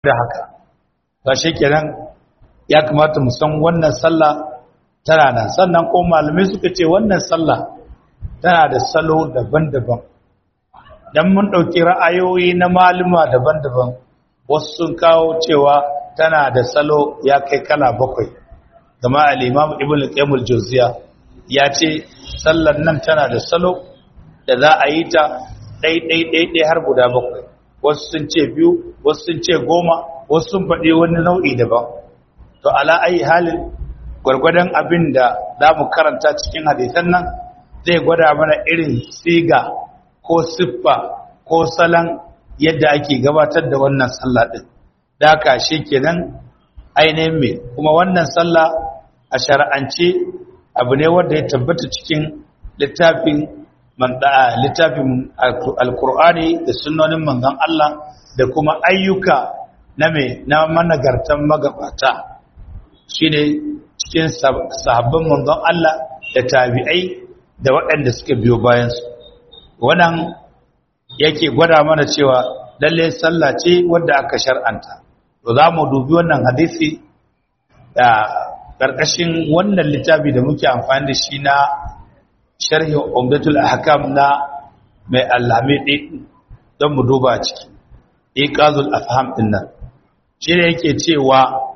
da haka ba shi kenan ya kamata mu san wannan sallah tana nan sannan ko malamai suka ce wannan sallah tana da salo daban-daban dan mun ɗauki ra'ayoyi na maluma daban-daban wasu sun kawo cewa tana da salo ya kai kala bakwai kama al-imam ibn al-qayyim al-jawziya ya ce sallar nan tana da salo da za a yi ta ɗai ɗai ɗai ɗai har guda bakwai wasu sun ce biyu wasu sun ce goma wasu sun faɗi wani nau'i daban to ala ayi halin gwargwadon abin da za mu karanta cikin hadisan nan zai gwada mana irin siga ko siffa ko salon yadda ake gabatar da wannan sallah ɗin da haka shi kenan ainihin mai kuma wannan sallah a shara'ance abu ne wanda ya tabbata cikin littafin littafin alkur'ani da sunonin manzon Allah da kuma ayyuka na mai na managartan magabata shine cikin sahabban manzon Allah da tabi'ai da waɗanda suka biyo bayansu wannan yake gwada mana cewa lalle sallah ce wadda aka shar'anta to za mu dubi wannan hadisi da ƙarƙashin wannan littafi da muke amfani da shi na sharhi umdatul ahkam na mai alhamidi don mu duba ciki iqazul afham din nan shi ne yake cewa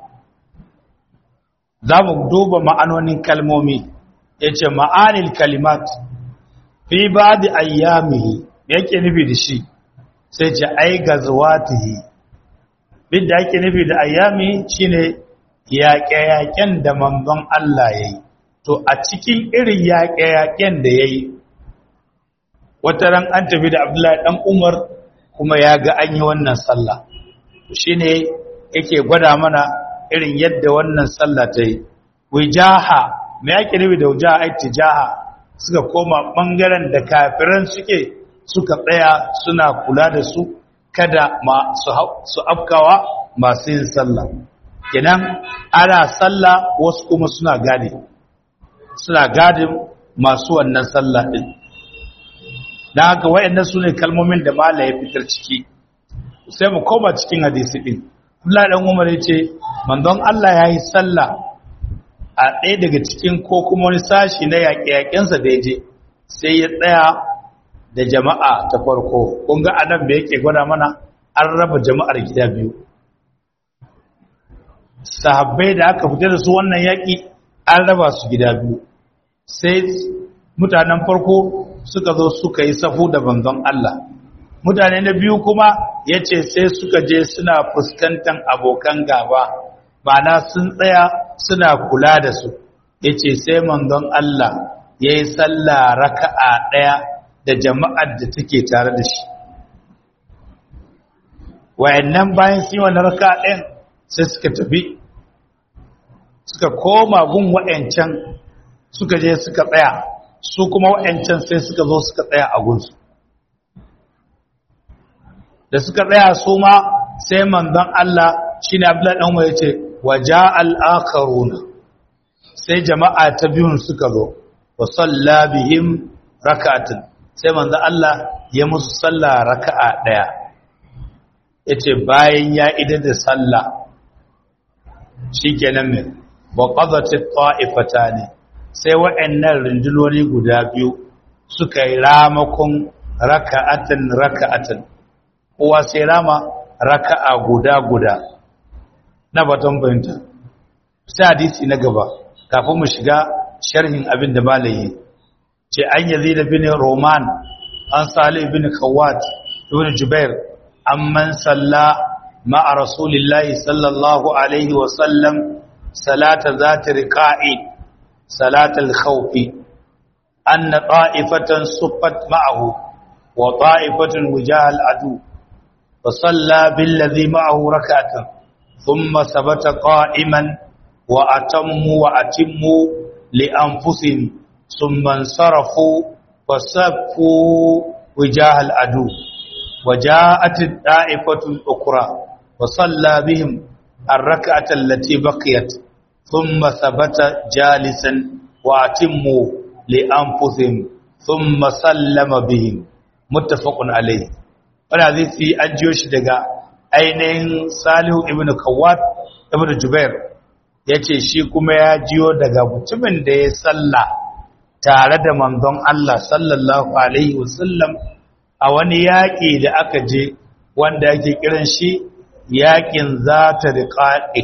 za mu duba ma'anonin kalmomi yace ma'anil kalimat fi ba'di ayyamihi yake nufi da shi sai ce ai gazwatihi bin da yake nufi da ayyami shine yaƙe-yaƙen da manzon Allah yayi to a cikin irin yaƙe-yaƙen da yayi wata ran an tafi da Abdullahi dan Umar kuma ya ga an yi wannan sallah shine yake gwada mana irin yadda wannan sallah ta yi wijaha me yake nufi da wijaha ai tijaha suka koma bangaren da kafiran suke suka tsaya suna kula da su kada su afkawa masu yin sallah kenan ana sallah wasu kuma suna gadi suna gadin masu wannan sallah din dan haka wayannan sune kalmomin da mala ya fitar ciki sai mu koma cikin hadisi din Allah dan Umar yace manzon Allah yayi sallah a ɗaya daga cikin ko kuma wani sashi na yaƙe-yaƙensa da yaje sai ya tsaya da jama'a ta farko kun ga adam da yake gwada mana an raba jama'ar gida biyu sahabbai da aka fita da su wannan yaƙi an raba su gida biyu sai mutanen farko suka zo suka yi safu da banzan Allah mutane na biyu kuma ya ce sai suka je suna fuskantar abokan gaba ma'ana sun tsaya suna kula da su ya ce sai manzon Allah ya yi sallah raka'a ɗaya da jama'ar da take tare da shi wayannan bayan sun yi wannan raka ɗin sai suka tafi suka koma gun wayancan suka je suka tsaya su kuma wayancan sai suka zo suka tsaya a gunsu da suka tsaya su ma sai manzon Allah shine Abdullahi dan waye ce waja al-akharuna sai jama'a ta biyun suka zo wa salla bihim rak'atan sai manzo Allah ya musu sallah raka'a daya yace bayan ya idar da sallah shikenan me wa qadati ta'ifatani sai wa'annan rundunoni guda biyu suka yi ramakon raka'atan raka'atan kowa sai rama raka'a guda guda na baton bayanta sai hadisi na gaba kafin mu shiga sharhin abin da malayi ce an yazid bin roman an salih bin khawat ibn jubair amman salla ma'a rasulillahi sallallahu alaihi wa sallam salata zati riqa'i salatal khawfi anna ta'ifatan suffat ma'ahu wa ta'ifatan wujahal adu fa salla billadhi ma'ahu rak'atan thumma sabata qa'iman wa atammu wa atimmu li anfusihim ثم انصرفوا وصفوا وجاه العدو وجاءت الطائفة الأخرى وصلى بهم الركعة التي بقيت ثم ثبت جالسا وأتموا لأنفسهم ثم سلم بهم متفق عليه wani hadisi an jiyo shi daga ainihin salihu ibn kawat ibn jubair ya ce shi kuma ya jiyo daga mutumin da ya salla tare da manzon Allah sallallahu alaihi wasallam a wani yaƙi da aka je wanda ake kiran shi yaƙin za ta riƙaƙe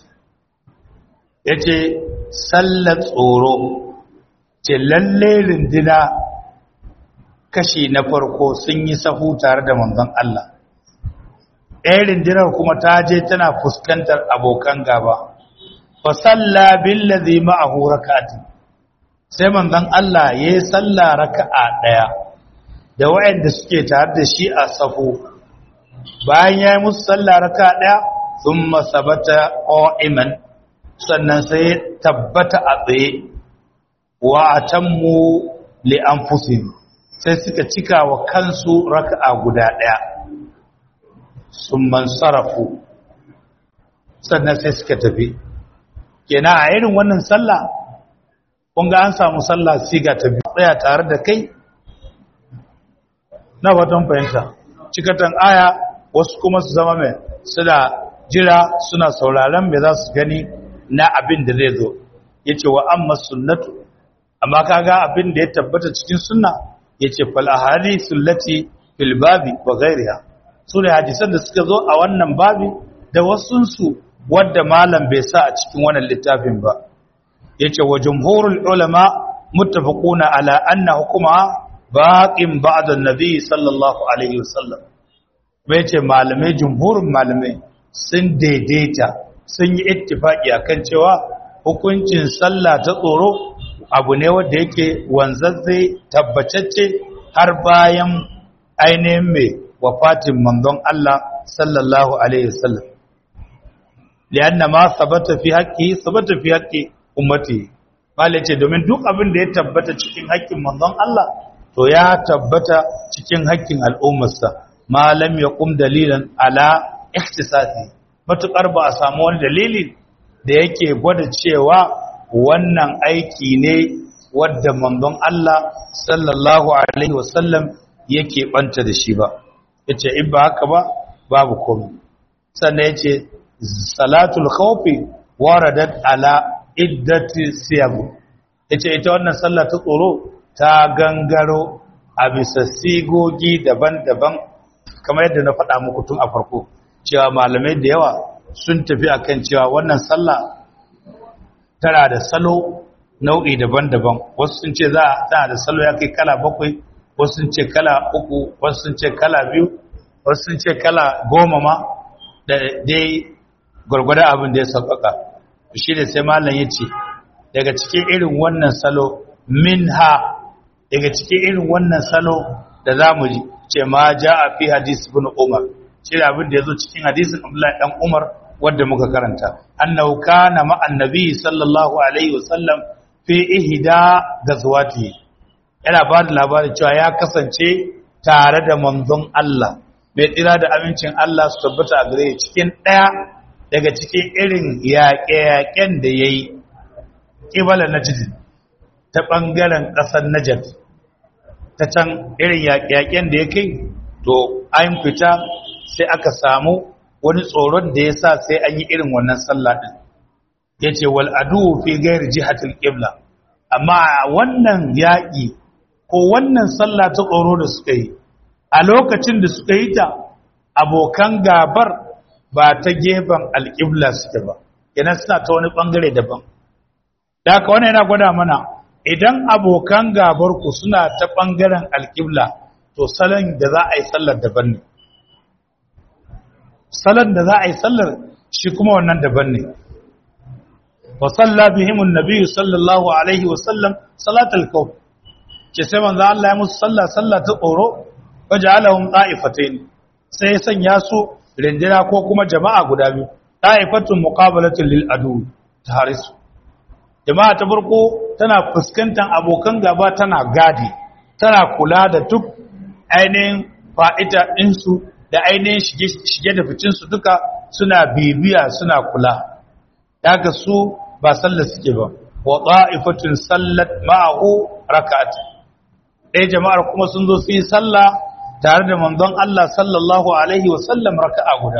ya ce sallar tsoro ce lalle rindina kashi na farko sun yi sahu tare da manzon Allah ɗaya rindinar kuma ta je tana fuskantar abokan gaba fa salla billazi ma'ahu rak'atin sai manzon Allah yayi salla raka'a daya da wayanda suke tare da shi a safu bayan yayi musu salla raka'a daya thumma sabata qa'iman sannan sai tabbata a tsaye wa atammu li anfusihim sai suka cika wa kansu raka'a guda daya summan sarafu sannan sai suka tafi kenan a irin wannan sallah kun ga an samu sallah siga ta biyu tsaya tare da kai na watan fahimta cikatan aya wasu kuma su zama mai suna jira suna sauraron me za su gani na abin da zai zo ya ce wa amma sunnatu amma kaga abin da ya tabbata cikin sunna ya ce fal'ahari sullati filbabi wa gairiya su ne hadisan da suka zo a wannan babi da wasunsu wadda malam bai sa a cikin wannan littafin ba yace wa jumhurul ulama muttafaquna ala anna hukuma baqin ba'da an-nabi sallallahu alaihi wasallam bai ce malamai jumhurin malamai sun daidaita sun yi ittifaki akan cewa hukuncin sallah ta tsoro abu ne wanda yake wanzazze tabbatacce har bayan ainihin mai wafatin manzon Allah sallallahu alaihi wasallam lianna ma sabata fi haqqi sabata fi haqqi ummati malai ce domin duk abin da ya tabbata cikin haƙƙin manzon Allah to ya tabbata cikin haƙƙin al'ummarsa malam ya kum dalilan ala ikhtisasi matukar ba a samu wani dalili da yake gwada cewa wannan aiki ne wadda manzon Allah sallallahu alaihi wasallam yake banta da shi ba yace in ba haka ba babu komai sannan yace salatul khawfi waradat ala iddati siyab yace ita wannan sallah ta tsoro ta gangaro a bisa sigogi daban-daban kamar yadda na faɗa muku tun a farko cewa malamai da yawa sun tafi akan cewa wannan sallah tana da salo nau'i daban-daban wasu sun ce za tana da salo ya kai kala bakwai wasu sun ce kala uku wasu sun ce kala biyu wasu sun ce kala goma ma da dai gwargwada abin da ya sauƙaƙa shi da sai malam ya ce daga cikin irin wannan salo min ha daga cikin irin wannan salo da za mu ce ma ja a fi hadis bin umar shi da abin da ya zo cikin hadisin abdullahi dan umar wadda muka karanta annahu kana ma annabi sallallahu alaihi wasallam fi ihda gazwati yana ba da labarin cewa ya kasance tare da manzon Allah mai tsira da amincin Allah su tabbata a gare cikin ɗaya daga cikin irin yaƙe-yaƙen da ya yi ƙibala najd ta ɓangaren ƙasar najd ta can irin yaƙe-yaƙen da ya kai to an fita sai aka samu wani tsoron da ya sa sai an yi irin wannan sallah ɗin ya ce wal adu fi gairi jihatul ƙibla amma wannan yaƙi ko wannan sallah ta tsoro da suka yi a lokacin da suka yi ta abokan gabar ba ta gefen alƙibla suke ba yana suna ta wani ɓangare daban da haka wani yana gwada mana idan abokan gabar ku suna ta ɓangaren alƙibla to salon da za a yi sallar daban ne salon da za a yi sallar shi kuma wannan daban ne wa salla bihimun nabiyyu sallallahu alaihi wa sallam salatul kawf ke sai manzo Allah ya musu sallah sallah ta tsoro waja'alahum qa'ifatayn sai ya sanya su rindina ko kuma jama'a guda biyu qa'ifatun muqabalatun lil adu taharisu jama'a ta farko tana fuskantar abokan gaba tana gadi tana kula da duk ainihin fa'ita ɗinsu da ainihin shige da ficinsu duka suna bibiya suna kula daga su ba sallar suke ba wa qa'ifatun sallat ma'ahu rak'at ɗaya jama'ar kuma sun zo su yi sallah tare da manzon Allah sallallahu alaihi wa sallam raka'a guda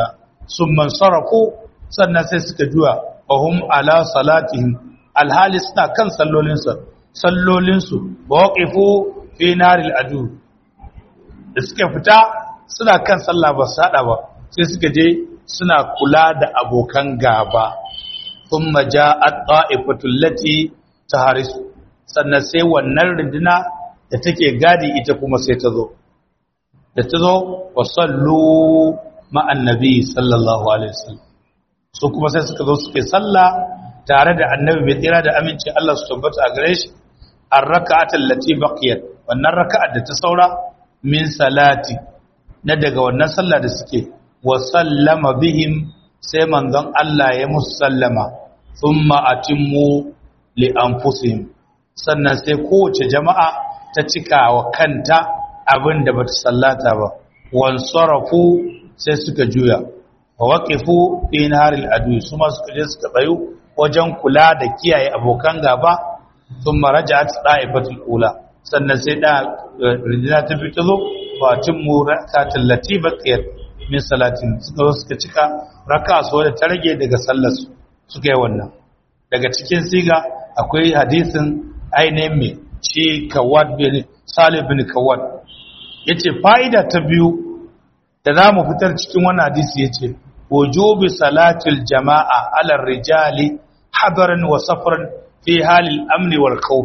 sun mansarafu sannan sai suka juya wahum ala salatihim alhali suna kan sallolinsu sallolinsu ba waƙifu fi naril adu da suka fita suna kan sallah ba su haɗa ba sai suka je suna kula da abokan gaba sun maja a ɗa'ifatun lati ta harisu sannan sai wannan runduna da take gadi ita kuma sai ta zo da ta zo wa sallu ma'annabi sallallahu alaihi wasallam su kuma sai suka zo suke sallah tare da annabi mai tsira da aminci Allah su tabbata a gare shi an raka'at allati baqiyat wannan raka'at da ta saura min salati na daga wannan sallah da suke wa sallama bihim sai manzon Allah ya musallama thumma atimmu li anfusihim sannan sai kowace jama'a ta cika wa kanta abin da bata sallata ba wan sarafu sai suka juya wa waqifu fi naharil adu su ma suka je suka tsayu wajen kula da kiyaye abokan gaba thumma raja'at da'ifatul ula sannan sai da rijina ta fito zo wa timmu rakatul latiba qiyat min salatin suka zo suka cika raka su wadda ta rage daga sallar su suka yi wannan daga cikin siga akwai hadisin ainihin mai shi kawad bin salih bin kawad yace fa'ida ta biyu da za mu fitar cikin wannan hadisi yace wujubi salatil jama'a ala rijali hadaran wa safaran fi halil amni wal khawf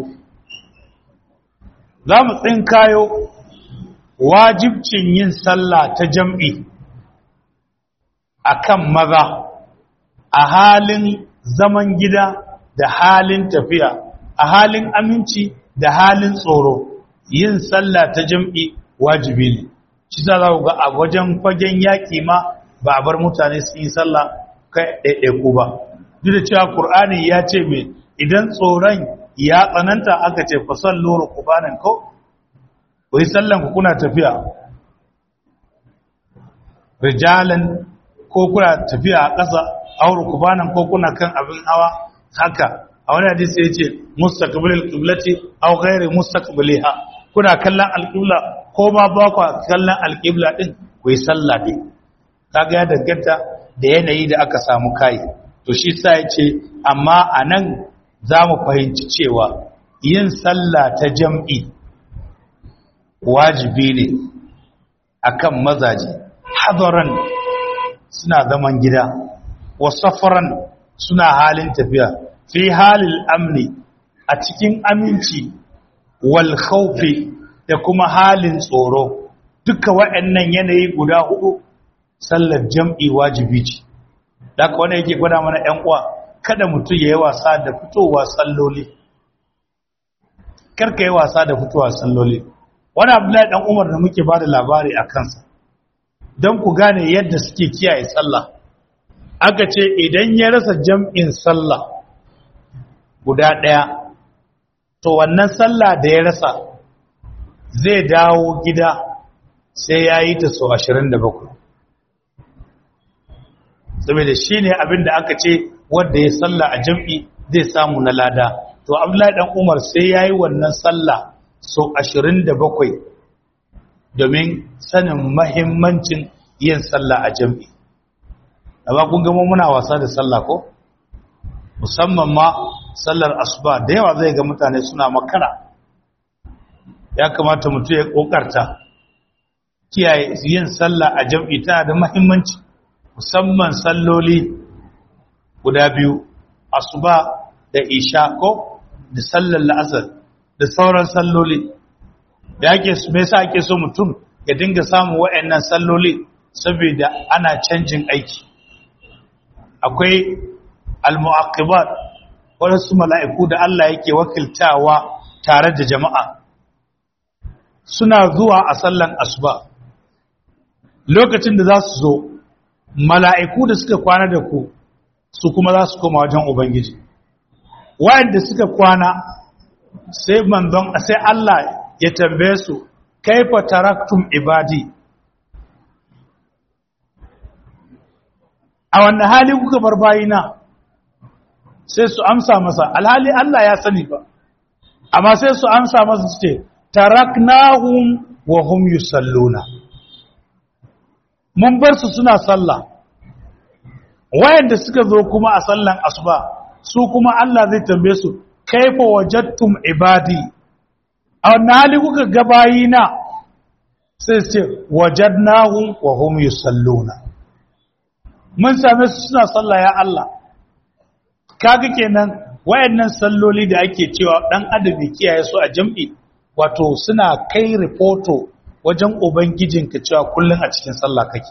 za mu tsinkayo wajibcin yin sallah ta jam'i akan maza a halin zaman gida da halin tafiya a halin aminci da halin tsoro yin sallah ta jam'i wajibi ne shi za za ga a wajen fagen yaƙi ma ba a bar mutane su yi sallah kai ɗaiɗaiku ba duk da cewa ƙur'ani ya ce mai idan tsoron ya tsananta aka ce fasan loro kubanan ko ku yi sallan ku kuna tafiya rijalan ko kuna tafiya a ƙasa auru kubanan ko kuna kan abin hawa haka a wani hadisi ya ce mustaqbilil qiblati aw ghairi mustaqbiliha kuna kallon alqibla ko ma ba ku kallon alqibla din ku yi sallah din kaga ya danganta da yanayi da aka samu kai to shi sa ya ce amma anan za mu fahimci cewa yin sallah ta jam'i wajibi ne akan mazaje hadaran suna zaman gida wa safaran suna halin tafiya fi halil amni a cikin aminci wal khawfi da kuma halin tsoro duka waɗannan yanayi guda hudu sallar jam'i wajibi ce da ka wani yake gwada mana ‘yan uwa kada mutum ya yi wasa da fitowa salloli karka yi wasa da fitowa salloli wani abdullahi ɗan umar da muke ba da labari a kansa don ku gane yadda suke kiyaye sallah aka ce idan ya rasa jam'in sallah guda ɗaya to wannan sallah da ya rasa zai dawo gida sai ya yi ta so 27 saboda shi ne abin da aka ce wadda ya sallah a jam'i zai samu na lada to abdullahi dan umar sai ya yi wannan sallah so 27 domin sanin mahimmancin yin sallah a jam'i amma kun gama muna wasa da sallah ko musamman ma sallar asuba da yawa zai ga mutane suna makara ya kamata mutum ya kokarta kiyaye yin sallah a jam'i tana da mahimmanci musamman salloli guda biyu asuba da isha ko da sallar la'asar da sauran salloli da ake su me yasa ake so mutum ya dinga samun wa'annan salloli saboda ana canjin aiki akwai al-mu'aqibat wasu mala'iku da Allah yake wakiltawa tare da jama'a suna zuwa a sallan asuba lokacin da za su zo mala'iku da suka kwana da ku su kuma za su koma wajen ubangiji wayanda suka kwana sai manzon sai Allah ya tambaye su kaifa taraktum ibadi a wannan hali kuka bar bayina sai su amsa masa alhali Allah ya sani ba amma sai su amsa masa su ce taraknahum wa hum yusalluna mun bar su suna sallah wayanda suka zo kuma a sallan asuba su kuma Allah zai tambaye su kaifa wajadtum ibadi a wannan hali kuka ga bayina sai su ce wajadnahum wa hum yusalluna mun same su suna sallah ya Allah kaga kenan wayannan salloli da ake cewa dan adam ya kiyaye su a jam'i wato suna kai reporto wajen ubangijinka cewa kullun a cikin sallah kake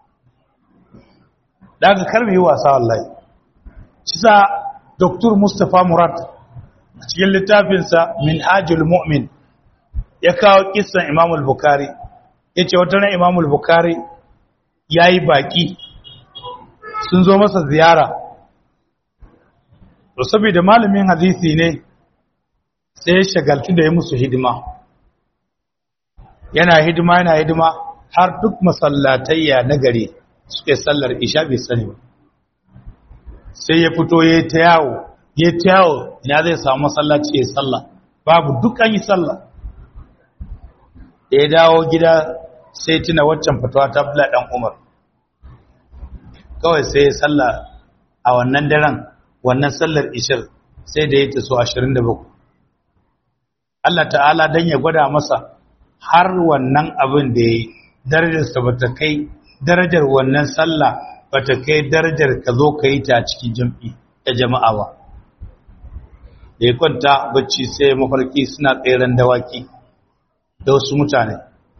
daga kar mu yi wasa wallahi shi sa Dr. Mustapha Murad a cikin littafinsa Minhajul Mu'min ya kawo kissan Imam al-Bukhari yace wata ran Imam al-Bukhari yayi baki sun zo masa ziyara to saboda malamin hadisi ne sai ya shagaltu da ya musu hidima yana hidima yana hidima har duk masallatayya na gari suke sallar isha bai sani ba sai ya fito ya ta yawo ya ta yawo ina zai samu masallaci ya salla babu duk an yi salla da ya dawo gida sai tuna waccan fatawa ta bula dan umar kawai sai ya salla a wannan daren wannan sallar ishir sai da ya taso 27 Allah ta'ala dan ya gwada masa har wannan abin da ya yi darajarsa ba ta kai darajar wannan sallah ba ta kai darajar ka zo ka yi ta cikin jam'i da jama'a ba da ya kwanta bacci sai mafarki suna tseren dawaki da wasu mutane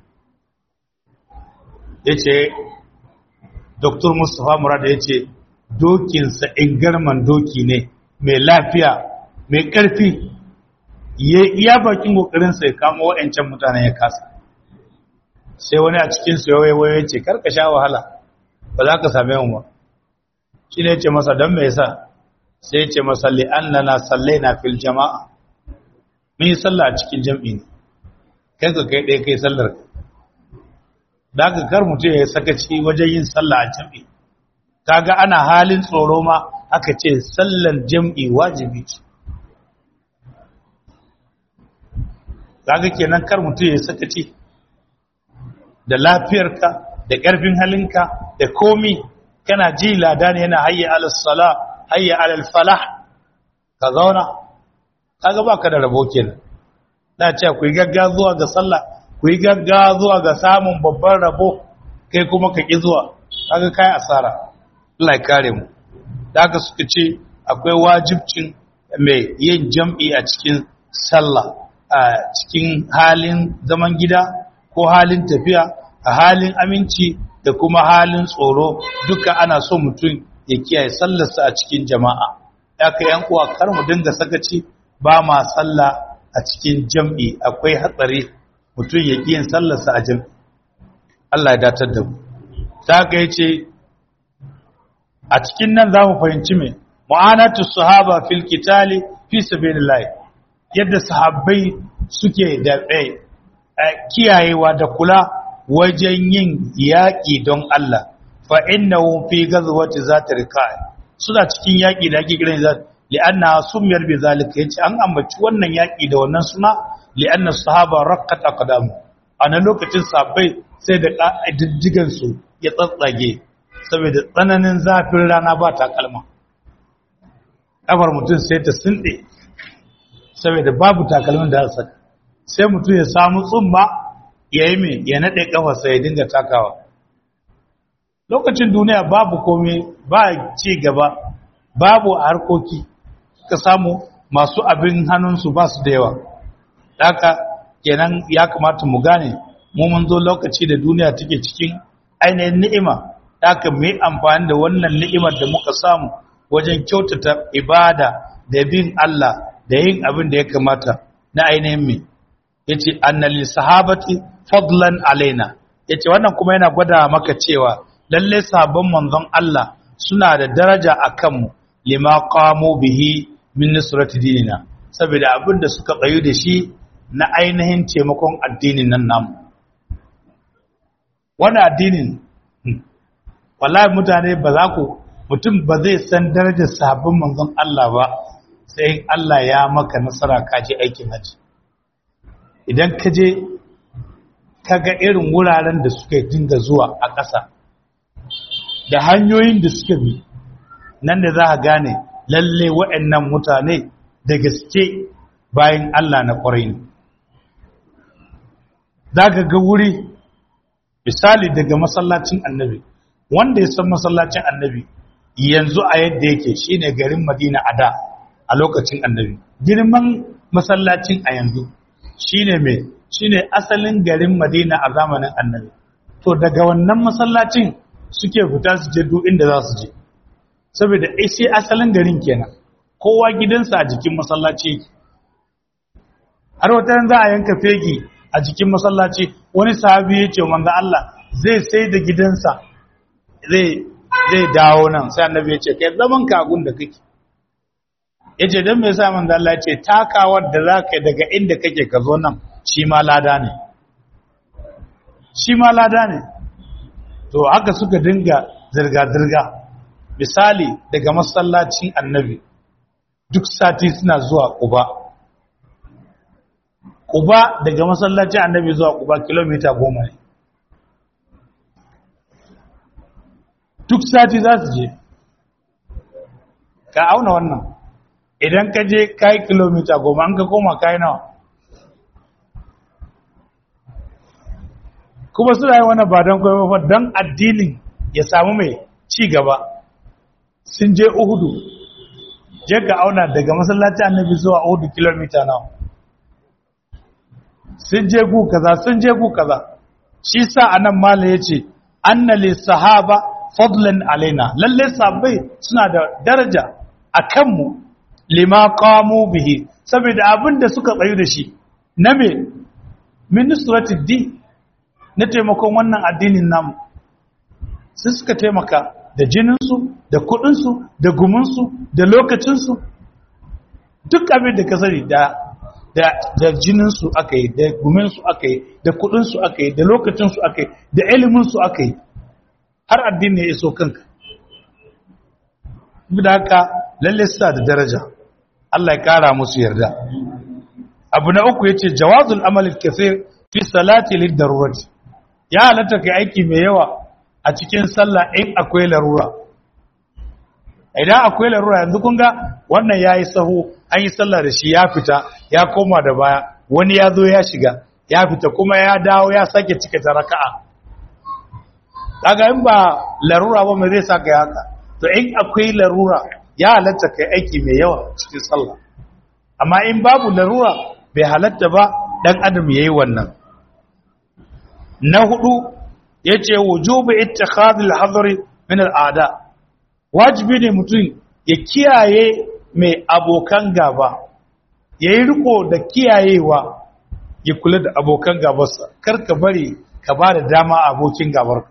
ya ce dr mustapha murada ya ce dokinsa ingarman doki ne mai lafiya mai ƙarfi ya iya bakin ƙoƙarinsa ya kama waɗancan mutane ya kasa sai wani a cikinsu ya waiwaye ce karka sha wahala ba za ka same mu ba shi ne ce masa don mai sa sai ce masa li'annana sallai na fil jama'a mun yi sallah a cikin jam'i ne kai ka kai ɗaya kai sallar ka da ka kar mutum ya sakaci wajen yin sallah a jam'i kaga ana halin tsoro ma aka ce sallar jam'i wajibi ce kaga kenan kar mutum ya sakaci da lafiyarka da ƙarfin halinka da komi kana ji lada ne yana hayya alal sala hayya alal falah ka zauna kaga baka da rabo kenan na ce ku yi gagga zuwa ga sallah ku yi gagga zuwa ga samun babban rabo kai kuma ka ki zuwa kaga kai asara Allah ya kare mu da haka suka ce akwai wajibcin mai yin jam'i a cikin sallah a cikin halin zaman gida ko halin tafiya a halin aminci da kuma halin tsoro duka ana so mutum ya kiyaye sallarsa a cikin jama'a ya ka yan uwa kar mu dinga sakaci ba ma sallah a cikin jam'i akwai hatsari mutum ya yin sallarsa a jam'i Allah ya datar da mu ta ka yace a cikin nan za mu fahimci me mu'anatu sahaba fil qitali fi sabilillah yadda sahabbai suke da kiyayewa da kula wajen yin yaƙi don Allah fa innahu fi ghazwati zati rikai suna cikin yaƙi da ake kiran zati li'anna sumiyar bi zalika yace an ambaci wannan yaƙi da wannan suna li'anna sahaba raqqat aqdam ana lokacin sahabbai sai da diddigan su ya tsatsage saboda tsananin zafin rana ba ta kalma kafar mutum sai ta sinde saboda babu takalmin da aka saka sai mutum ya samu tsumma ya yi mai ya naɗe ƙafarsa ya dinga takawa lokacin duniya babu komai ba ci gaba babu harkoki ka samu masu abin hannunsu ba su da yawa haka kenan ya kamata mu gane mu mun zo lokaci da duniya take cikin ainihin ni'ima haka mu yi amfani da wannan ni'imar da muka samu wajen kyautata ibada da bin Allah da yin abin da ya kamata na ainihin mai yace annal sahabati fadlan alaina yace wannan kuma yana gwada maka cewa lalle sahabban manzon Allah suna da daraja akan mu lima qamu bihi min nusrati dinina saboda abin da suka tsayu da shi na ainihin taimakon addinin nan namu wannan addinin wallahi mutane ba za ku mutum ba zai san darajar sahabban manzon Allah ba sai Allah ya maka nasara ka je aikin haji idan ka je ka ga irin wuraren da suka dinga zuwa a ƙasa da hanyoyin da suka bi nan da za a gane lalle waɗannan mutane da gaske bayan Allah na ƙwarai ne za ka ga wuri misali daga masallacin annabi wanda ya san masallacin annabi yanzu a yadda yake shine garin madina a da a lokacin annabi girman masallacin a yanzu shine mai shine asalin garin madina a zamanin annabi to daga wannan masallacin suke fita su je duk inda za su je saboda sai asalin garin kenan kowa gidansa a jikin masallaci har wata za a yanka fegi a jikin masallaci wani sahabi ya ce manzo Allah zai sai da gidansa zai zai dawo nan sai annabi ya ce kai zaman kagun da kake yace dan me yasa manzo Allah ya ce takawar da zaka daga inda kake ka zo nan shi ma lada ne shi ma lada ne to haka suka dinga zirga zirga misali daga masallacin annabi duk sati suna zuwa Quba Quba daga masallacin annabi zuwa Quba kilomita goma ne duk sati za su je ka auna wannan idan ka je kai kilomita goma an ka koma kai nawa kuma suna yi wani ba don kwaifafa don addinin ya samu mai ci gaba sun je uhudu je ka auna daga masallacin annabi zuwa uhudu kilomita nawa sun je gu kaza sun je gu kaza shi sa anan mala ya ce annali sahaba fadlan alaina lalle sahabbai suna da daraja a kanmu lima qamu bihi saboda abin da suka tsayu da shi na me ministrative din na taimakon wannan addinin namu sai suka taimaka da jininsu da kudinsu da guminsu da lokacinsu duk abin da ka sani da da da jininsu aka yi da guminsu aka yi da kudinsu aka yi da lokacinsu aka yi da iliminsu aka yi har addini ya iso kanka da haka lalle suna da daraja Allah ya kara musu yarda abu na uku yace jawazul amal kathir fi salati lid darurati ya halatta kai aiki mai yawa a cikin sallah in akwai larura idan akwai larura yanzu kun ga wannan yayi sahu an yi sallah da shi ya fita ya koma da baya wani ya zo ya shiga ya fita kuma ya dawo ya sake cika ta raka'a kaga in ba larura ba mai zai saka ya haka to in akwai larura ya halatta kai aiki mai yawa cikin sallah amma in babu larura bai halatta ba dan adam yayi wannan na hudu yace wujubu ittikhadul hadri min al'ada wajibi ne mutum ya kiyaye mai abokan gaba yayi riko da kiyayewa ya kula da abokan gabarsa kar ka bari ka ba da dama abokin gabarka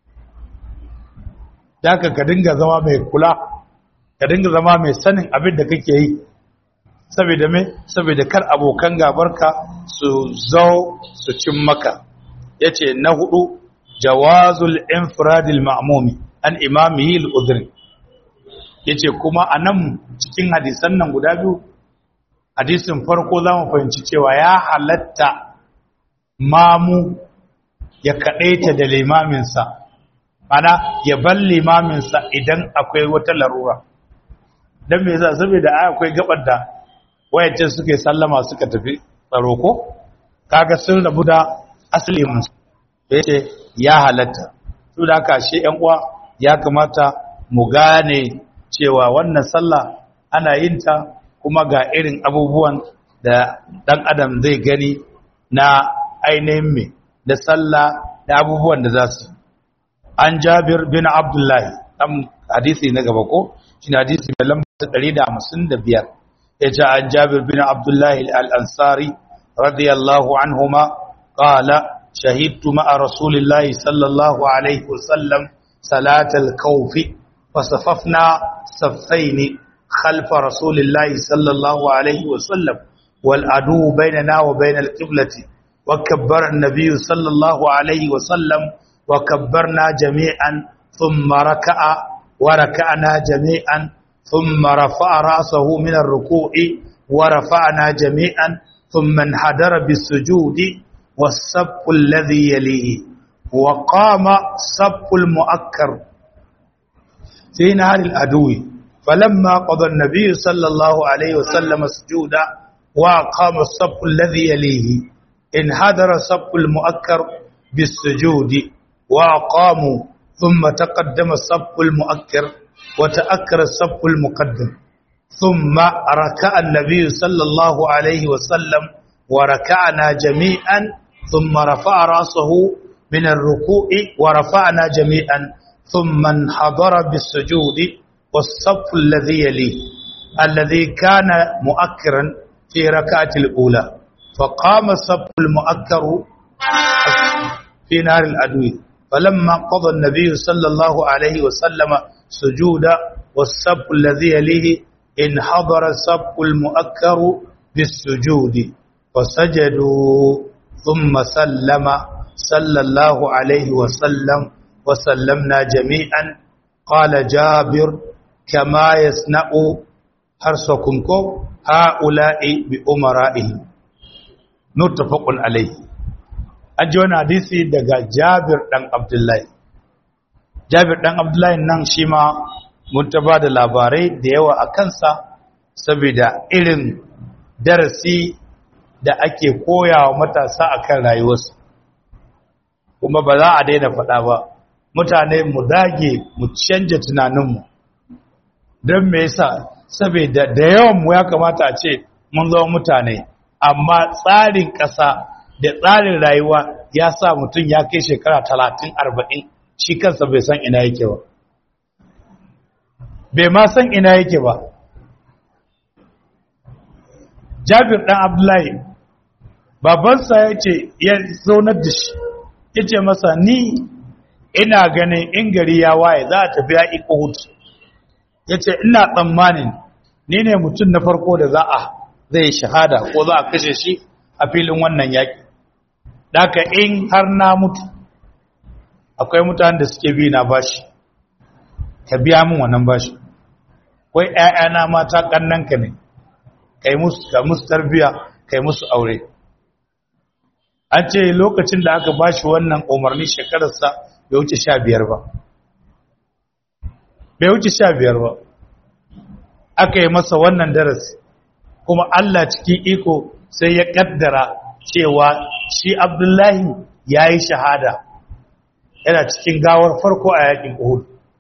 da ka dinga zama mai kula ka dinga zama mai sanin abin da kake yi saboda me saboda kar abokan gabarka su zo su cin maka yace na hudu jawazul infradil ma'mumi an imamihi al-udhri yace kuma anan cikin hadisan nan guda biyu hadisin farko zamu fahimci cewa ya halatta mamu ya kadaita da limaminsa ana ya bar limaminsa idan akwai wata larura don me yasa saboda ai akwai gabar da wayancin suke sallama suka tafi tsaro ko kaga sun rabu da asali mun yace ya halatta to da haka shi ƴan uwa ya kamata mu gane cewa wannan sallah ana yin ta kuma ga irin abubuwan da dan adam zai gani na ainihin me da sallah da abubuwan da za su an jabir bin abdullahi dan hadisi na gaba ko shine hadisi mai lamba 155 yace an jabir bin abdullahi al-ansari radiyallahu anhuma qala shahidtu ma'a rasulillahi sallallahu alaihi wasallam salat al-khawf fasafafna saffayn خلف رسول الله صلى الله عليه وسلم والعدو بيننا وبين القبلة وكبر النبي صلى الله عليه وسلم وكبرنا جميعا ثم ركع وركعنا جميعا ثم رفع رأسه من الركوع ورفعنا جميعا ثم انحدر بالسجود والسب الذي يليه وقام سب المؤكر في نهار الأدو falamma qada an-nabiy sallallahu alaihi wasallam sujuda wa qama as-saff alladhi yalihi in hadara as-saff al-mu'akkar bis-sujudi wa qamu thumma taqaddama as-saff al-mu'akkar wa ta'akkara as-saff al-muqaddam thumma raka'a an-nabiy sallallahu alaihi wasallam wa raka'na jami'an thumma rafa'a ra'sahu min ar-ruku'i wa rafa'na jami'an thumma hadara bis-sujudi was-saff alladhi yalihi alladhi kana mu'akkiran في ركعة الأولى فقام الصف المؤكر في نار العدو فلما قضى النبي صلى الله عليه وسلم سجودا والصف الذي يليه انحضر الصف المؤكر بالسجود فسجدوا ثم سلم صلى الله عليه وسلم وسلمنا جميعا قال جابر كما يصنع حرسكم ha'ula'i bi umara'ihi muttafaqun alayhi an ji wani hadisi daga Jabir dan Abdullahi Jabir dan Abdullahi nan shi ma mun ta da labarai da yawa a kansa saboda irin darasi da ake koyawa matasa akan rayuwarsu kuma ba za a daina faɗa ba mutane mu dage mu canja tunaninmu don me yasa saboda da yawan mu ya kamata a ce mun zama mutane amma tsarin ƙasa da tsarin rayuwa ya sa mutum ya kai shekara talatin arba'in shi kansa bai san ina yake ba bai ma san ina yake ba jabir ɗan abdullahi babansa ya ce ya zaunar da shi ya ce masa ni ina ganin in gari ya waye za a tafi ya iko hutu ya ce ina tsammanin ni ne mutum na farko da za a zai shahada ko za a kashe shi a filin wannan yaƙi daga in har na mutu akwai mutanen da suke bi na bashi ka biya min wannan bashi kwai ‘ya'yana mata ƙannanka ne kai musu ka musu tarbiya kai musu aure an ce lokacin da aka bashi wannan umarni shekararsa bai wuce sha biyar ba bai wuce sha biyar ba aka yi masa wannan darasi kuma Allah cikin iko sai ya kaddara cewa shi Abdullahi ya yi shahada yana cikin gawar farko a yakin Uhud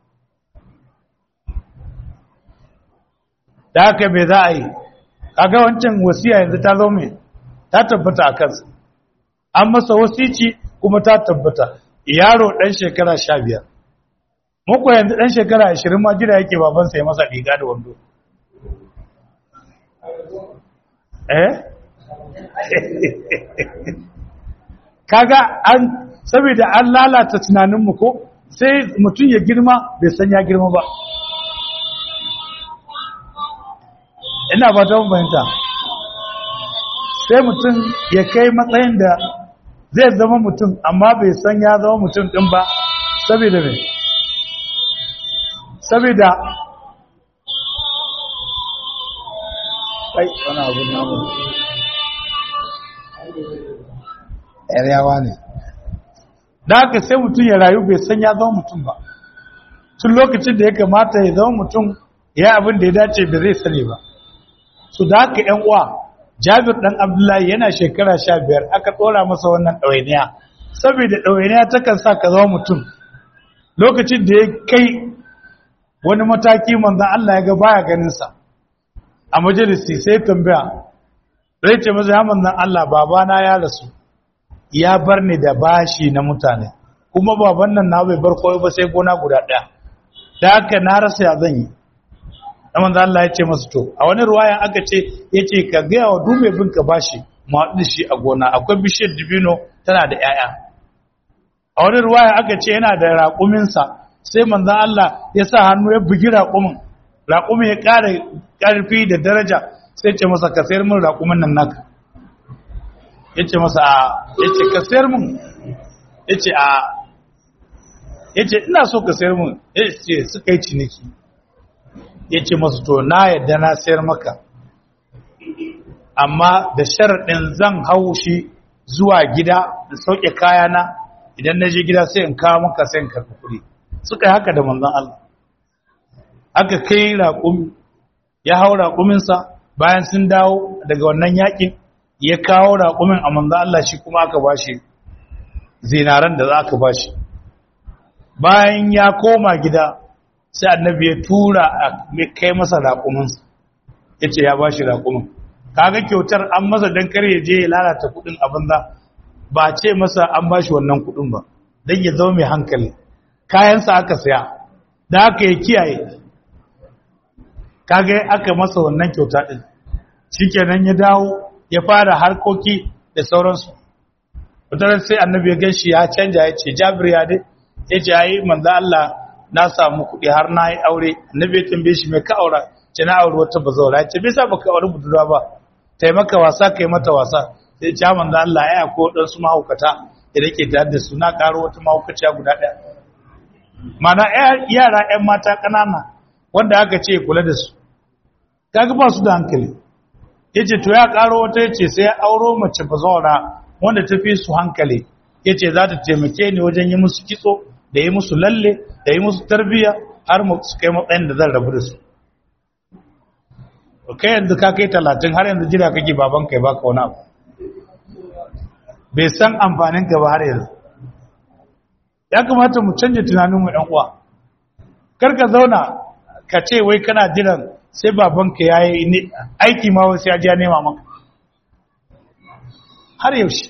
da haka me za a yi kaga wancan wasiya yanzu ta zo mai ta tabbata a kansa an masa wasici kuma ta tabbata yaro ɗan shekara sha biyar muku yanzu ɗan shekara ashirin ma jira yake babansa ya masa riga da wando eh kaga an saboda an lalata tunaninmu ko sai mutum ya girma bai san ya girma ba ina ba ta fahimta sai mutum ya kai matsayin da zai zama mutum amma bai san ya zama mutum din ba saboda mai saboda ai wani abu namu yawa ne da haka sai mutum ya rayu bai san ya zama mutum ba tun lokacin da ya kamata ya zama mutum ya abin da ya dace da zai sani ba su da haka yan uwa jabir dan abdullahi yana shekara sha biyar aka tsora masa wannan ɗawainiya saboda ɗawainiya takan sa ka zama mutum lokacin da ya kai wani mataki manzan Allah ya ga baya ganinsa a majalisi sai tambaya zai ce masa ya manzan Allah babana ya rasu ya bar ni da bashi na mutane kuma baban nan na bai bar koyo ba sai gona guda ɗaya da haka na rasa ya zan yi da manzo Allah ya ce masa to a wani ruwayan aka ce yace ka ga wa dume bin ka bashi mu haɗu shi a gona akwai bishiyar dibino tana da 'ya'ya. a wani ruwayan aka ce yana da raƙumin sa sai manzo Allah ya sa hannu ya bugi raƙumin raƙumin ya ƙara ƙarfi da daraja sai ce masa ka sayar min raƙumin nan naka yace masa a yace ka sayar min yace a yace ina so ka sayar min yace suka yi ciniki ya ce masu to na yadda na sayar maka amma da sharaɗin zan hau shi zuwa gida da sauke kayana idan na je gida sai in kawo maka sai in karɓi kuɗi suka yi haka da manzan Allah aka kai raƙumi ya hau raƙuminsa bayan sun dawo daga wannan yaƙin ya kawo raƙumin a manzo Allah shi kuma aka bashi zinaran da za aka bashi bayan ya koma gida sai annabi ya tura a kai masa raƙuminsa ya ce ya bashi raƙumin kaga kyautar an masa don kar ya je ya lalata kuɗin abin da ba ce masa an bashi wannan kuɗin ba don ya zama mai hankali kayansa aka saya da aka yi kiyaye kaga aka masa wannan kyauta ɗin shikenan ya dawo ya fara harkoki da sauransu wataran sai annabi ya ganshi ya canja ya ce jabir ya dai ya ce ayi manzo Allah na samu kuɗi har na yi aure annabi ya tambaye shi mai ka aura ce na aure wata bazawara ya ce bai sa baka aure budurwa ba taimaka wasa kai mata wasa sai ce manzo Allah ya ko dan su mahaukata da nake tare da su na karo wata mahaukaciya guda ɗaya mana yara ƴan mata ƙanana wanda aka ce kula da su kaga ba su da hankali yace to ya karo wata yace sai ya auro mace bazawara wanda ta fi su hankali yace za ta taimake ni wajen yi musu kitso da yi musu lalle da yi musu tarbiyya har mu su kai matsayin da zan rabu da su kai yanzu ka kai talatin har yanzu jira kake baban kai baka wani abu bai san amfanin ka ba har yanzu ya kamata mu canja tunaninmu ɗan uwa kar ka zauna ka ce wai kana jiran sai babanka ya yi aiki ma wasu ya ji ya nema maka har yaushe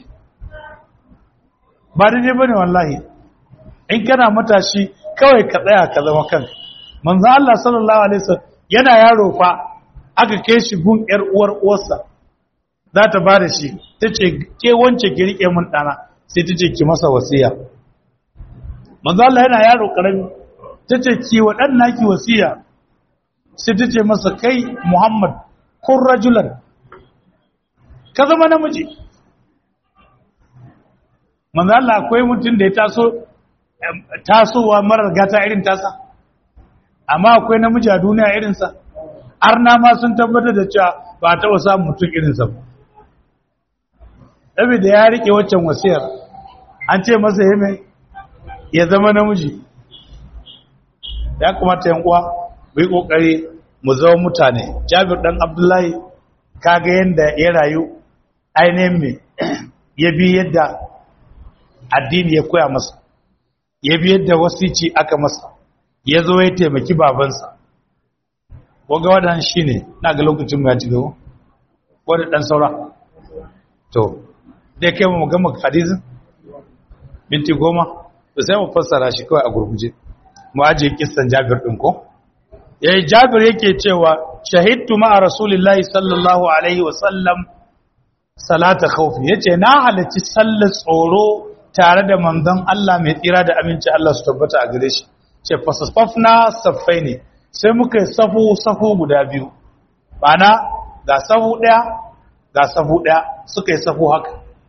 ba daidai ba ne wallahi in kana matashi kawai ka tsaya ka zama kanka manzan Allah sallallahu Alaihi wasallam yana yaro fa aka kai shi gun ‘yar uwar uwarsa za ta ba da shi ta ce ke wance ki riƙe mun ɗana sai ta ce ki masa wasiya manzan Allah yana yaro ƙarami ta ce ki wa ɗan naki wasiya sai ta ce masa kai Muhammad kun rajulan ka zama namiji manzo Allah akwai mutum da ya taso tasowa marar gata irin tasa amma akwai namiji a duniya irinsa arna ma sun tabbatar da cewa ba ta wasa mutum irinsa ba da ya rike waccan wasiyar an ce masa ya ya zama namiji ya kamata yan uwa bai kokari mu zama mutane Jabir dan Abdullahi kaga yanda ya rayu ainihin me ya bi yadda addini ya koya masa ya bi yadda wasici aka masa ya zo ya taimaki babansa waga wadan shine na ga lokacin mu ya ci gaba wanda dan saura to dai kai mu gama hadisin minti goma to sai mu fassara shi kawai a gurguje mu aje kissan Jabir din ko yayi Jabir yake cewa shahidtu ma'a rasulillahi sallallahu alaihi wa sallam salata khawfi yace na halarci sallar tsoro tare da manzon Allah mai tsira da aminci Allah su tabbata a gare shi ce fasafafna saffaini sai muka yi safu safu guda biyu bana ga safu daya ga safu daya suka yi safu haka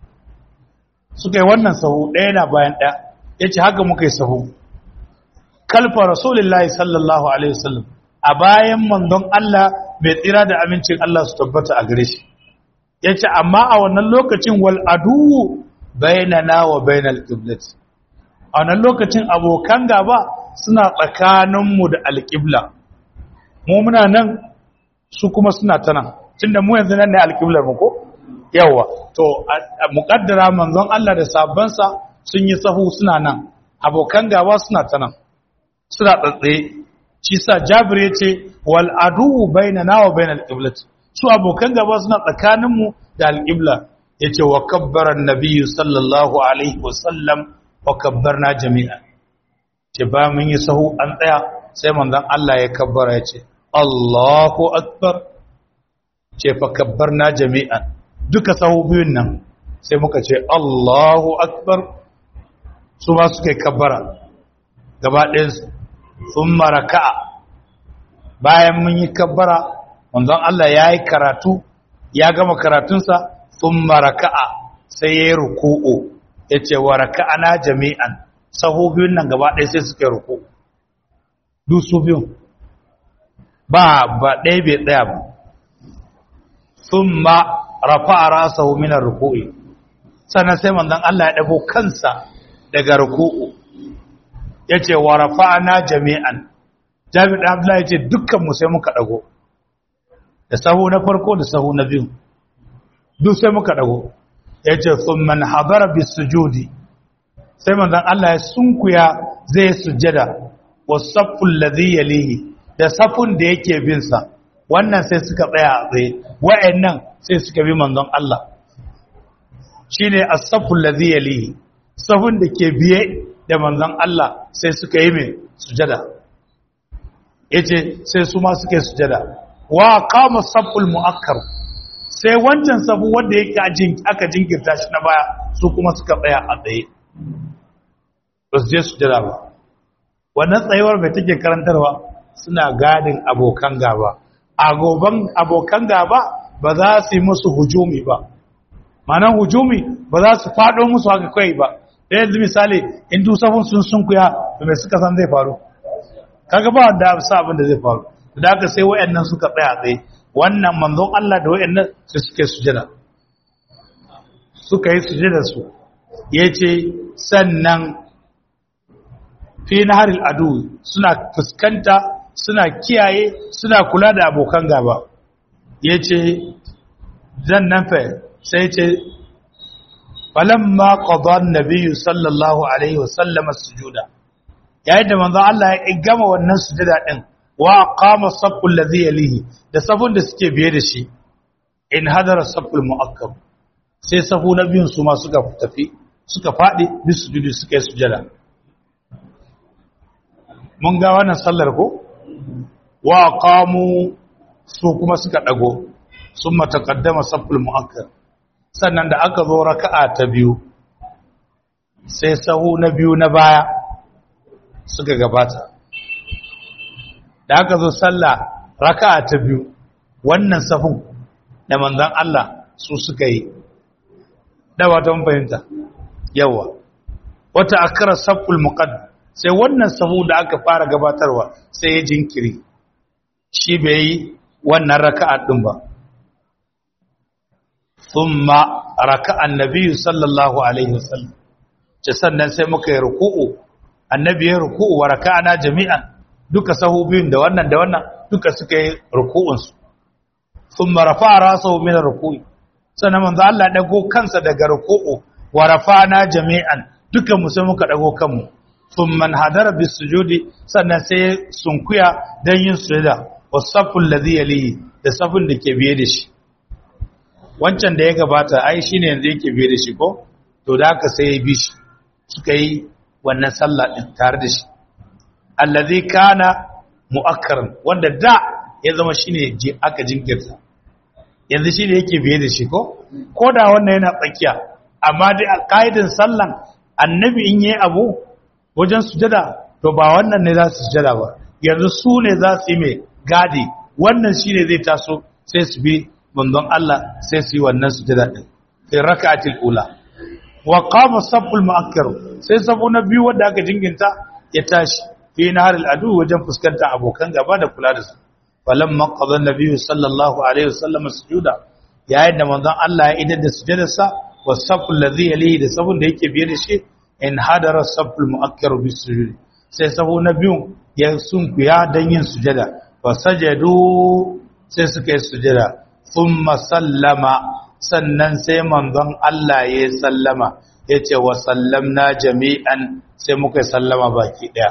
suka yi wannan safu daya na bayan daya yace haka muka yi safu kalfa rasulullahi sallallahu alaihi wasallam a bayan manzon Allah mai tsira da amincin Allah su tabbata a gare shi yace amma a wannan lokacin wal adu bainana wa bainal qiblat a wannan lokacin abokan gaba suna tsakaninmu da alqibla mu muna nan su kuma suna ta nan tunda mu yanzu nan ne alqiblar mu ko yawa to muqaddara manzon Allah da sabansa sun yi sahu suna nan abokan gaba suna ta nan suna tsatsaye shi sa Jabir yace wal adu bainana wa bainal qiblat su abokan gaba suna tsakaninmu da alqibla yace wa kabbara annabiyyu sallallahu alaihi wasallam wa kabbarna jami'an ce ba mun yi sahu an tsaya sai manzon Allah ya kabbara yace Allahu akbar ce fa kabbarna jami'an duka sahu biyun nan sai muka ce Allahu akbar su ba suka yi kabbara gaba ɗayan su thumma raka'a bayan mun yi kabbara manzon Allah ya yi karatu ya gama karatunsa sun maraka'a sai ya yi ruku'u ya ce wa raka'ana jami'an saho biyun nan gaba ɗaya sai suka yi ruku dusu biyun ba ba ɗaya bai ɗaya ba sun ma rafa'a rasa minar ruku'i sannan sai manzon Allah ya ɗago kansa daga ruku'u ya ce wa rafa'ana jami'an Jabir da Abdullahi ya ce dukkan mu sai muka dago da sahu na farko da sahu na biyu duk sai muka dago yace thumma hadara bis sujudi sai manzon Allah ya sunkuya zai sujjada wasafful ladhi yalihi da safun da yake bin sa wannan sai suka tsaya a tsaye wa'annan sai suka bi manzon Allah shine as-safful ladhi yalihi safun da ke biye da manzon Allah sai suka yi mai sujada yace sai su ma suka yi sujada wa qama safful muakkar sai wancan safu wanda yake aka jinkirta shi na baya su kuma suka tsaya a tsaye ba su je sujada ba wannan tsayuwar mai take karantarwa suna gadin abokan gaba a goban abokan gaba ba za su yi musu hujumi ba manan hujumi ba za su faɗo musu haka kai ba da yanzu misali in dusafin sun sunkuya to mai suka san zai faru kaga ba wanda sa abin da zai faru da haka sai wayannan suka tsaya tsaye wannan manzon Allah da wayannan su suke sujada suka yi sujada su yace sannan fi naharil adu suna fuskanta suna kiyaye suna kula da abokan gaba yace zan nan fa sai ce falamma qada an-nabiy sallallahu alaihi wasallam as-sujuda yayin da manzo Allah ya gama wannan sujada din wa qama as-saffu alladhi yalihi da safun da suke biye da shi in hadara as-saffu al-mu'akkab sai safu na biyun su ma suka tafi suka fadi bisujudi suka yi sujada mun ga wannan sallar ko wa qamu su kuma suka dago summa taqaddama saffu al-mu'akkab sannan da aka zo raka'a ta biyu sai sahu na biyu na baya suka gabata da aka zo sallah raka'a ta biyu wannan sahun da manzon Allah su suka yi da wata mun fahimta yawa wata akara saful muqaddam sai wannan sahu da aka fara gabatarwa sai ya jinkiri shi bai yi wannan raka'a din ba ثم ركع النبي صلى الله عليه وسلم sannan sai muka yi ruku'u annabi ya ruku'u wa raka'ana jami'an duka sahu biyun da wannan da wannan duka suka yi ruku'un su thumma rafa'a rasahu min ruku'i sannan manzo Allah dago kansa daga ruku'u wa rafa'ana jami'an duka mu sai muka dago kanmu thumma hadara bis sujudi sannan sai sunkuya dan yin sujada wasaffu alladhi yalihi da safun da ke biye da shi wancan da ya gabata ai shine yanzu yake biye da shi ko to da haka sai ya bi shi suka yi wannan sallah din tare da shi allazi kana mu'akkaran wanda da ya zama shine je aka jinkirta yanzu shine yake biye da shi ko ko da wannan yana tsakiya amma dai a kaidan sallan annabi in yayi abu wajen sujada to ba wannan ne za su sujada ba yanzu su ne za su yi mai gadi wannan shine zai taso sai su bi manzon Allah sai su yi wannan sujada din fi rak'atil ula wa qama saful mu'akkar sai safu na biyu wanda aka jinginta ya tashi fi naharil adu wajen fuskantar abokan gaba da kula da su falamma qada nabiyyu sallallahu alaihi wasallam sujuda yayin da manzon Allah ya idar da sujudarsa wa saful ladhi yalihi da safun da yake biye da shi in hadara saful mu'akkar bis sujud sai safu na biyu ya sunkuya dan yin sujada fa sajadu sai suka yi sujada thumma sallama sannan sai manzon Allah ya sallama ya ce wa sallamna jami'an sai muka sallama baki ɗaya.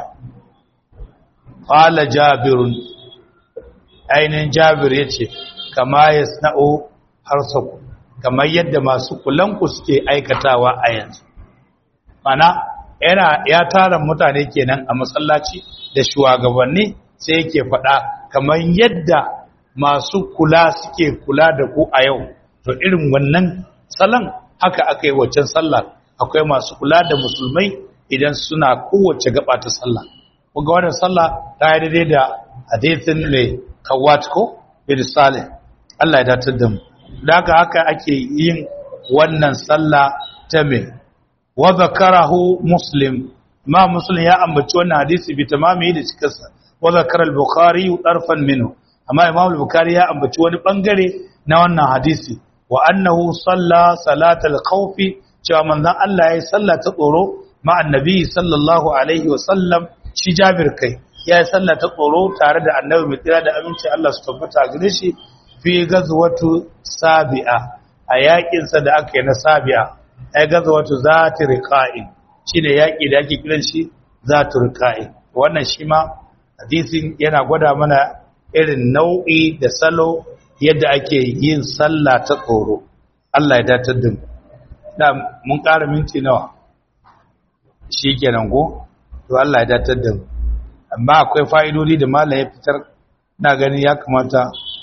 Ƙala jabirun, ainihin jabir ya ce, kama ya sna'o harsaku, kamar yadda masu kulanku suke aikatawa a yanzu. Mana, yana ya tara mutane kenan a masallaci da shugabanni sai yake faɗa kamar yadda masu kula suke kula da ku a yau. to irin wannan salon haka aka yi waccan sallah akwai masu kula da musulmai idan suna kowace gaba ta sallah kuga wannan sallah ta yi daidai da hadithin mai kawat ko bin salih Allah ya datar da mu da haka haka ake yin wannan sallah ta me wa zakarahu muslim ma muslim ya ambaci wannan hadisi bi tamami da cikarsa wa zakara al-bukhari darfan minhu amma imam al-bukhari ya ambaci wani bangare na wannan hadisi wa annahu salla salatal khawfi cewa manzon Allah yayi salla ta tsoro ma annabi sallallahu alaihi wa sallam shi Jabir kai ya yi sallah ta tsoro tare da annabi mai tsira da aminci Allah su tabbata gare shi fi gazwatu sabi'a a yakinsa da aka yi na sabi'a ai gazwatu zati riqa'in shine yaki da ake kiran shi zati riqa'in wannan shi ma hadisin yana gwada mana irin nau'i da salo yadda ake yin sallah ta tsoro Allah ya datar da mu da mun ƙara minti nawa shi kenan go to Allah ya datar da mu amma akwai fa'idodi da malam ya fitar na gani ya kamata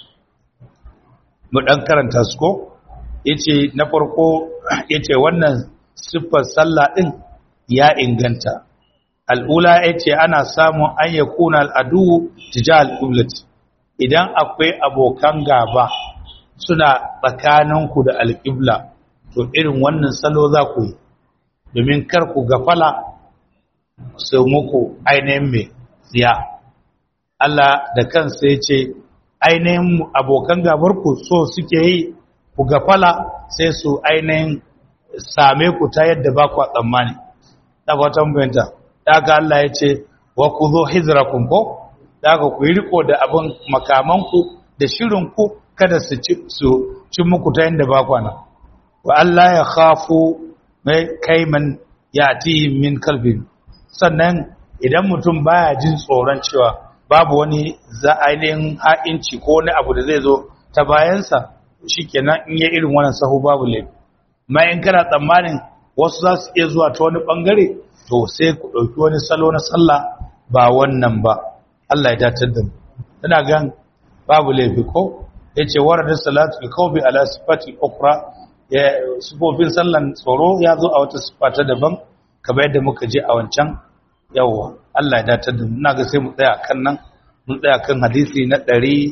mu dan karanta su ko yace na farko yace wannan siffar sallah din ya inganta al'ula yace ana samun an yakuna al'adu tijal qiblati idan akwai abokan gaba suna tsakaninku da alƙibla to irin wannan salo za ku yi domin kar ku gafala su muku ainihin mai tsiya Allah da kansa ya ce ainihin abokan gabarku so suke yi ku gafala sai su ainihin same ku ta yadda ba ku tsammani ta fatan bayanta daga Allah ya ce wa ku zo hijirakum ko daga ku yi riko da abin makamanku da shirinku kada su ci muku ta yadda ba kwana wa Allah ya khafu mai kaiman ya min kalbin sannan idan mutum baya jin tsoron cewa babu wani za ainihin ha'inci ko wani abu da zai zo ta bayansa shikenan in yi irin wannan sahu babu laifi ma in kana tsammanin wasu za su iya zuwa ta wani bangare to sai ku ɗauki wani salo na sallah ba wannan ba Allah ya datar da mu ina gan babu laifi ko yace warada salatu al-qawbi ala sifati ukhra ya sifofin sallan tsoro ya zo a wata sifa ta daban kamar yadda muka je a wancan yawwa Allah ya datar da mu ina ga sai mu tsaya kan nan mun tsaya kan hadisi na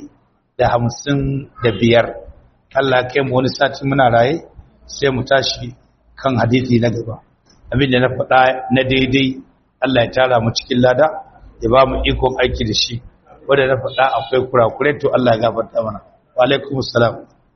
155 Allah ya kai mu wani sati muna raye sai mu tashi kan hadisi na gaba abin da na faɗa na daidai Allah ya tara mu cikin lada ya ba mu ikon aiki da shi wanda na faɗa akwai kurakurai to Allah ya gafarta mana wa alaikum salam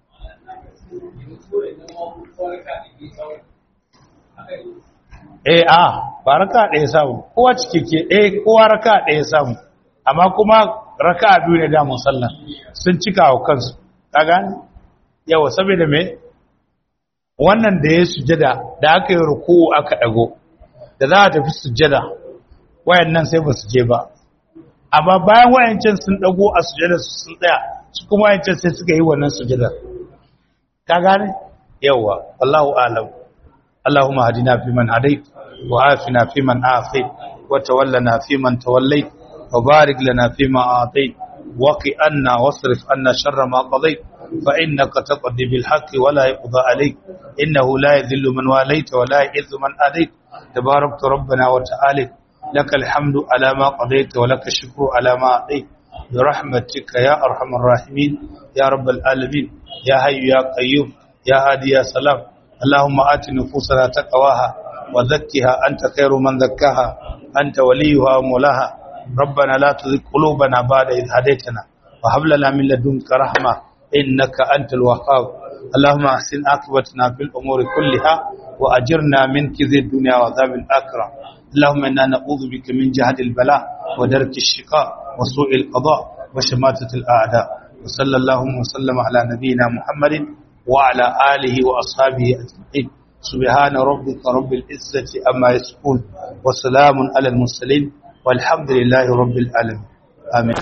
eh a ba raka ɗaya samu kowa cikeke eh kowa raka ɗaya samu amma kuma raka biyu ne damun sallah sun cika wa kansu ka gane yawa saboda me wannan da ya sujada da aka yi ruku'u aka dago da za a tafi sujada wayannan sai ba su je ba amma bayan wayancan sun dago a sujada su sun tsaya su kuma wayancan sai suka yi wannan sujada ka gane yawa wallahu a'lam اللهم هدنا فيمن هديت وعافنا فيمن عافيت وتولنا فيمن توليت وبارك لنا فيما أعطيت وقي أنا واصرف أنا شر ما قضيت فإنك تقضي بالحق ولا يقضى عليك إنه لا يذل من واليت ولا يعز من آليت تباركت ربنا وتعالى لك الحمد على ما قضيت ولك الشكر على ما أعطيت برحمتك يا أرحم الراحمين يا رب العالمين يا حي يا قيوم يا هادي يا سلام اللهم آت نفوسنا تقواها وزكها أنت خير من زكاها أنت وليها ومولاها ربنا لا تزغ قلوبنا بعد إذ هديتنا وهب لنا من لدنك رحمة إنك أنت الوهاب اللهم أحسن عاقبتنا في الأمور كلها وأجرنا من كذب الدنيا وعذاب الآخرة اللهم إنا نعوذ بك من جهد البلاء ودرك الشقاء وسوء القضاء وشماتة الأعداء وصلى اللهم وسلم على نبينا محمد وعلى آله وأصحابه أجمعين سبحان ربك رب العزة أما يصفون وسلام على المرسلين والحمد لله رب العالمين آمين